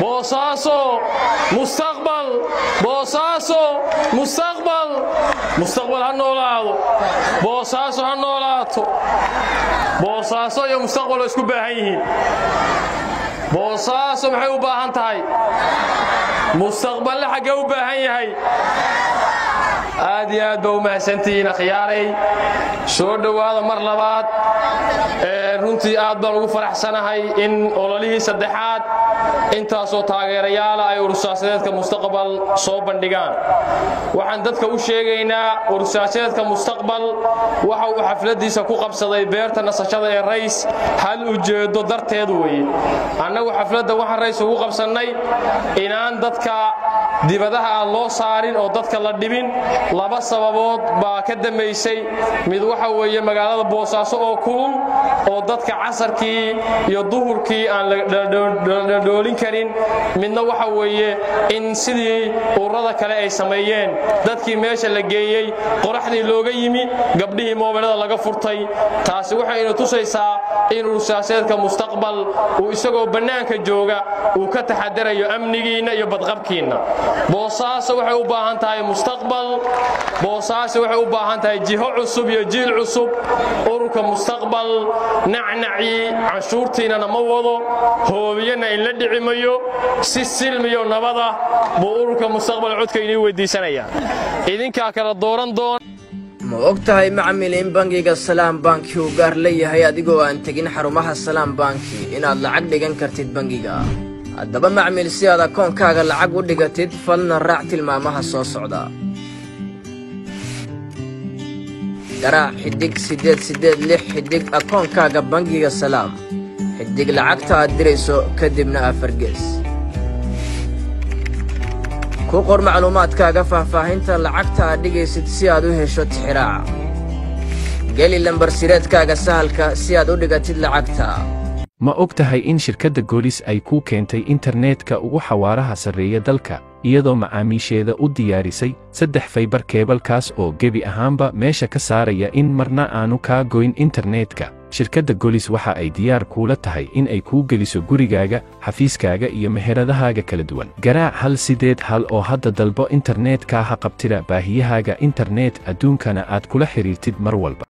boosaaso mustaqbal boosaaso mustaqbal mustaqbal ha noolaado boosaaso ha noolaato boosaaso iyo mustaqbal oo isku baahan yihiin boosaaso maxay u baahan tahay mustaqballe xaggee u baahan yahay aad iyo aad ba u mahadsantihiin akhyaaray soo dhowaada mar labaad runtii aad baan ugu faraxsanahay in ololihii saddexaad intaasoo taageerayaala ay urursaasadeedka mustaqbal soo bandhigaan waxaan dadka u sheegaynaa urursaasadeedka mustaqbal waxa uu xafladiisa ku qabsaday beerta nasashada ee rays hal ujeedo darteed weeye annagu xafladda waxaan rays ugu qabsannay inaan dadka dibadaha aan loo saarin oo dadka la dhibin laba sababood baa ka dambaysay mid waxa weeye magaalada boosaaso oo kulul oo dadka casarkii iyo duhurkii aan ladhoolin karin midna waxa weeye in sidii ururada kale ay sameeyeen dadkii meesha la geeyey qoraxdii looga yimi gabdhihii moobilada laga furtay taasi waxaynu tusaysaa in ursaaseedka mustaqbal uu isagoo bannaanka jooga uu ka taxadarayo amnigiinna iyo badqabkiinna boosaaso waxay u baahan tahay mustaqbal boosaaso waxay u baahan tahay jiho cusub iyo jiil cusub ururka mustaqbal nacnacii canshuurtiinana ma wado hoobiyana in la dhici mayo si silmiyo nabada buu ururka mustaqbal codka inii weydiisanaya idinkaa kala dooran doona ma og tahay macmil in bangiga salaam banki uu gaar leeyahay adigoo aan tegin xarumaha salaam banki inaad lacag dhigan kartid bangiga haddaba macmil si aad akoonkaaga lacag u dhigatid falna raac tilmaamaha soo socda garaac xiddig siddeed siddeed lix xiddig akoonkaaga bangiga salaam xiddig lacagta aad dirayso kadibna afargees ku qor macluumaadkaaga faahfaahinta lacagta aad dhigaysid si aad u hesho tixiraaca geli lambarsireedkaaga sahalka si aad u dhigatid lacagta ma og tahay in shirkadda goolis ay kuu keentay internetka ugu xawaaraha sarreeya dalka iyadoo macaamiisheeda u diyaarisay saddex faybar keebalkaas oo gebi ahaanba meesha ka saaraya in marna aanu kaa goyn internetka shirkadda golis waxa ay diyaar kuula tahay in ay kuu geliso gurigaaga xafiiskaaga iyo meheradahaaga kala duwan garaac hal sideed hal oo hadda dalbo internetka ha qabtida baahiyahaaga internet adduunkana aad kula xidhiirtid mar walba